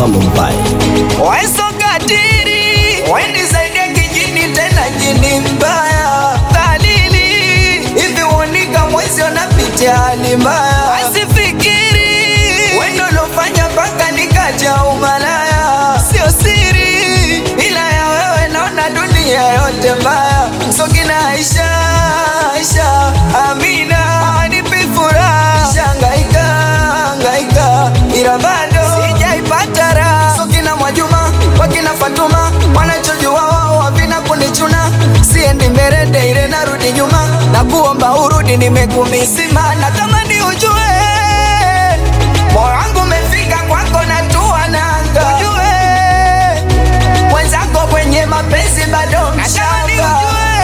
Salum Pai. Weso katiri wenisaidie kijini tena jini mbaya dhalili hivi uonika mwezi unapitia hali mbaya asifikiri wendo lofanya mpaka nikaja umalaya sio siri ila ya wewe naona dunia yote mbaya sokina Aisha Aisha Amina anipi furaha shangaika hangaika ila bado sijaipata raha sokina Mwajuma wakina Fatuma wanachojua wao havina kunichuna siendi mbele ile narudi nyuma na kuomba urudi nimekumisima natamani ujue moyo wangu umefika kwako na tua nanga ujue mwenzako kwenye mapenzi bado mshamba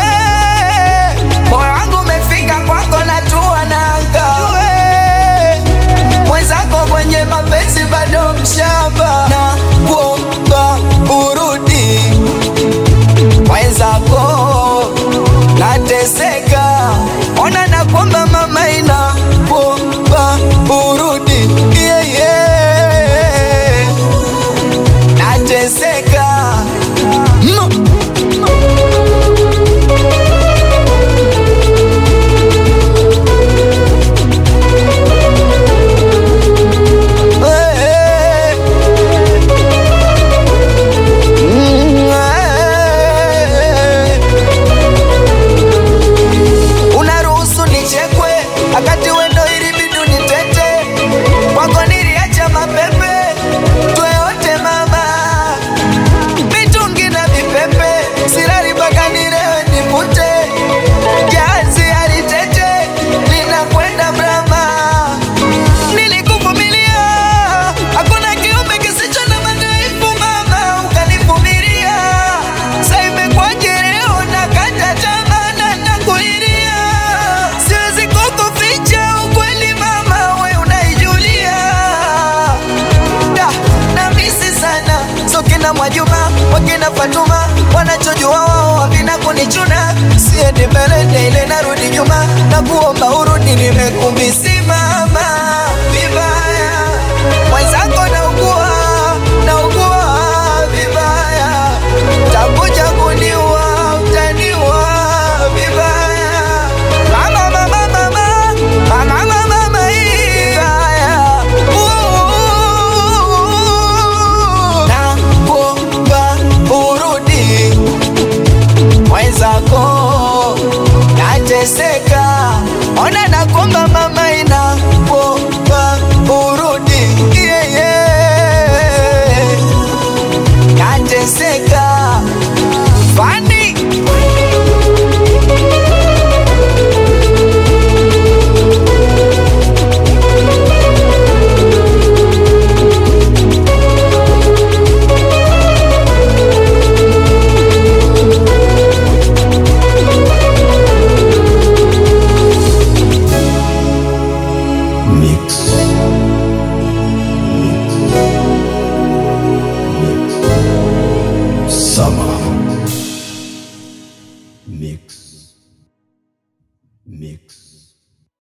moyo wangu umefika kwako na tua nanga ujue mwenzako kwenye mapenzi bado mshamba na kuomba urudi mwenzako nateseka ona na kwamba mama ina kuomba urudi yeah, yeah. nateseka mm. Eh, mm, eh. unaruhusu nichekwe akati wendo ili bidu nitete kwako niliacha mapepe tweyote mama mitungi na vipepe sirari mpaka nilewe nipute jazi alitete linakwenda brama nilikuvumilia hakuna kiumbe kisicho na madhaifu mama ukanivumilia sa imekwaje leo nakata tamaa na nakulilia siwezi kukuficha ukweli mama we unaijulia da na misi sana sokina Mwajuma wakina Fatuma wanachojua wao havina kunichuna siendi mbele ile narudi nyuma na kuomba urudi nimekumisimama